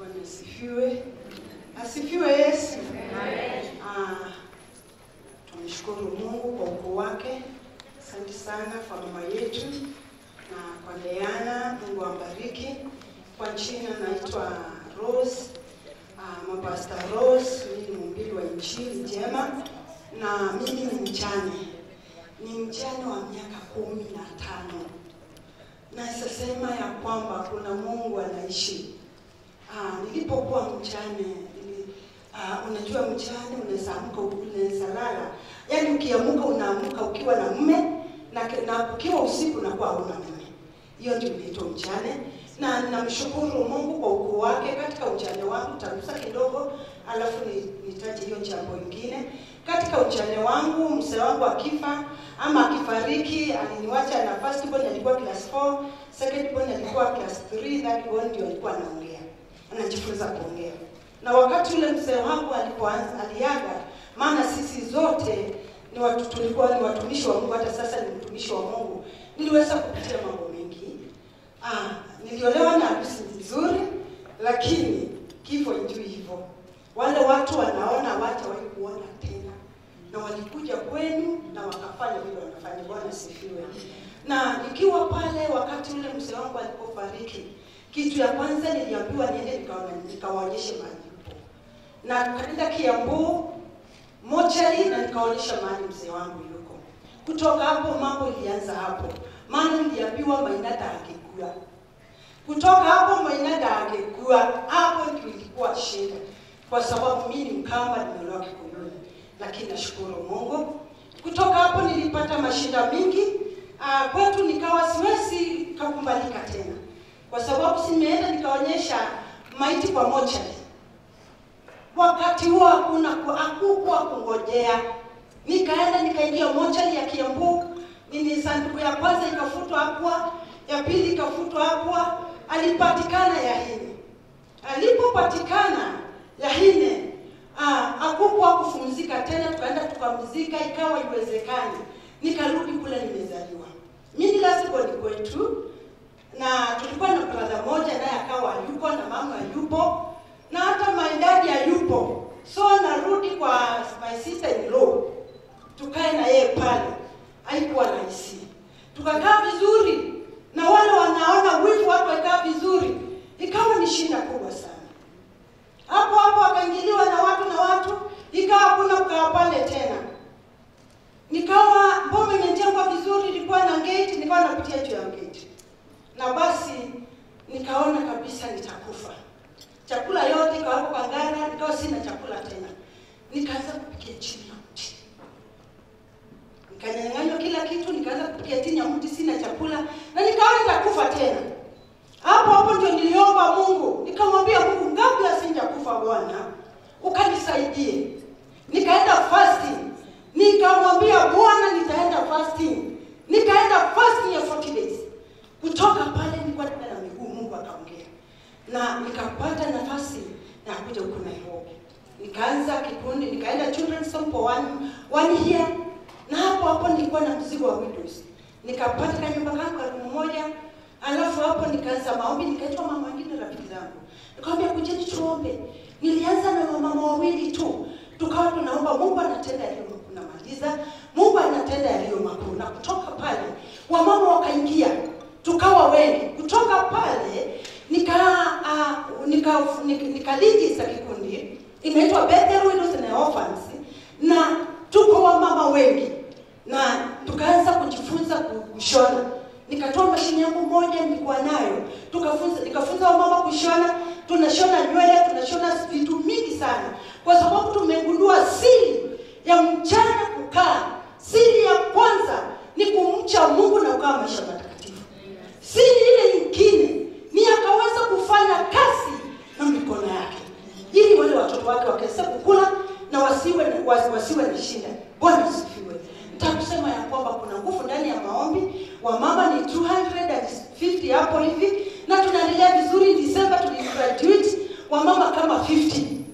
Bwana asifiwe. Asifiwe Yesu. Ah, tumshukuru Mungu kwa ukuu wake. Asante sana kwa mama yetu na kwa Diana, Mungu ambariki. Kwa jina naitwa Rose, ah, mapasta Rose, mimi ni mhubiri wa injili njema na mimi ni mjane, ni mjane wa miaka kumi na tano. Naweza sema ya kwamba kuna Mungu anaishi. Ah, nilipokuwa mjane nili, ah, unajua mjane unaweza amka unaweza lala, yaani ukiamuka unaamka ukiwa na mume na, na ukiwa usiku unakuwa hauna mume. Hiyo ndio inaitwa mjane, na namshukuru Mungu kwa ukuu wake katika ujane wangu. Tagusa kidogo, alafu ni- nitaje hiyo jambo lingine. Katika ujane wangu, mzee wangu akifa ama akifariki, aliniwacha na first born alikuwa class 4, second born alikuwa class 3, third born ndio alikuwa anaongea, anajifunza kuongea. Na wakati ule mzee wangu alipoanza aliaga, maana sisi zote ni watu, tulikuwa ni watumishi wa Mungu, hata sasa ni mtumishi wa Mungu, niliweza kupitia mambo mengi. Ah, niliolewa na harusi nzuri, lakini kifo ndio hivyo. Wale watu wanaona hawatawahi kuona tena, na walikuja kwenu na wakafanya vile wanafanya. Bwana sifiwe. Na nikiwa pale, wakati ule mzee wangu alipofariki, kitu ya kwanza niliambiwa niende nikaona nikawaonyeshe mahali yupo, na kaenda Kiambu mochari na nikaonyesha mahali mzee wangu yuko. Kutoka hapo mambo ilianza hapo, maana niliambiwa Mainata angekua. Kutoka hapo Mainata angekua, hapo ndio ilikuwa shida, kwa sababu mimi ni Mkamba, nimeolewa Kikuyuni, lakini nashukuru Mungu. Kutoka hapo nilipata mashida mingi ah, kwetu, nikawa siwezi kakubalika tena, kwa sababu simeenda nikaonyesha maiti kwa mochari wakati huo hakuna hakukuwa kungojea. Nikaenda nikaingia mochari ya Kiambu, nini sanduku ya kwanza ikafutwa hapo, ya pili ikafutwa hapo, alipatikana Yahini. Alipopatikana Yahine, ah, hakukuwa kufumzika tena, tukaenda tukamzika, ikawa iwezekani. Nikarudi kule nimezaliwa. Mimi lazima ni kwetu na tulikuwa na brother moja naye akawa hayupo na mama hayupo na hata my dad hayupo, so narudi kwa my sister in law, tukae na yeye pale. Haikuwa rahisi, tukakaa vizuri na wale wanaona wivu watu wakaa vizuri, ikawa ni shida kubwa sana. Hapo hapo akaingiliwa na watu na watu, ikawa hakuna kukaa pale tena. Nikawa boma imejengwa vizuri, ilikuwa na gate, nikawa napitia juu ya gate na basi nikaona kabisa nitakufa. Chakula yote ikawa hapo kwa ngara, nikawa sina chakula tena. Nikaanza kupikia chini ya mti, nikanyang'anywa kila kitu, nikaanza kupikia chini ya mti, sina chakula na nikaona nitakufa tena. Hapo hapo ndio niliomba Mungu, nikamwambia Mungu, kabla sijakufa Bwana, ukanisaidie. Nikaenda fasting, nikamwambia Bwana, nitaenda fasting. Nikaenda fasting ya 40 days. Kutoka pale nilikuwa naenda na miguu, Mungu akaongea na nikapata nafasi ya kuja huku Nairobi. Nikaanza kikundi, nikaenda children's home for one, one year, na hapo hapo nilikuwa na mzigo wa widows. Nikapata kanyumba kangu elfu moja alafu hapo nikaanza maombi, nikaitwa mama wengine rafiki zangu, nikamwambia kujeni tuombe. Nilianza na wamama wawili tu, tukawa tunaomba, Mungu anatenda yaliyo makuu. Namaliza, Mungu anatenda yaliyo makuu, na kutoka pale wamama wakaingia tukawa wengi. Kutoka pale nika uh, nika nika, nika lead za kikundi inaitwa Bethel Widows and Orphans, na tuko wamama wengi, na tukaanza kujifunza kushona. Nikatoa mashine yangu moja nilikuwa nayo, tukafunza nikafunza wamama kushona. Tunashona nywele, tunashona vitu mingi sana, kwa sababu tumegundua siri ya mchana kukaa. Siri ya kwanza ni kumcha Mungu na kukaa maisha matakatifu. Siri ile nyingine ni akaweza kufanya kazi na mikono yake, ili wale watoto wake wakaweza kukula na wasiwe na, wasi- wasiwe na shida. Bwana asifiwe. Nitakusema ya kwamba kuna nguvu ndani ya maombi. Wamama ni 250 hapo hivi, na tunaendelea vizuri. December tuligraduate wamama kama 50